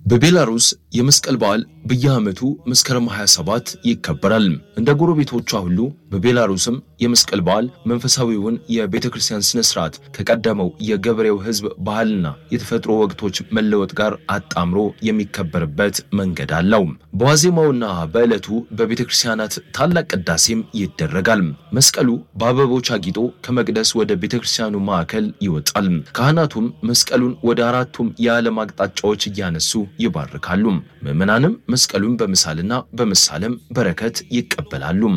በቤላሩስ የመስቀል በዓል በየዓመቱ መስከረም 27 ይከበራል። እንደ ጎረቤቶቿ ሁሉ በቤላሩስም የመስቀል በዓል መንፈሳዊውን የቤተ ክርስቲያን ስነ ስርዓት ከቀደመው የገበሬው ሕዝብ ባህልና የተፈጥሮ ወቅቶች መለወጥ ጋር አጣምሮ የሚከበርበት መንገድ አለው። በዋዜማውና በዕለቱ በቤተ ክርስቲያናት ታላቅ ቅዳሴም ይደረጋል። መስቀሉ በአበቦች አጊጦ ከመቅደስ ወደ ቤተ ክርስቲያኑ ማዕከል ይወጣል። ካህናቱም መስቀሉን ወደ አራቱም የዓለም አቅጣጫዎች እያነሱ ይባርካሉ። ምዕመናንም መስቀሉን በመሳልና በመሳለም በረከት ይቀበላሉ።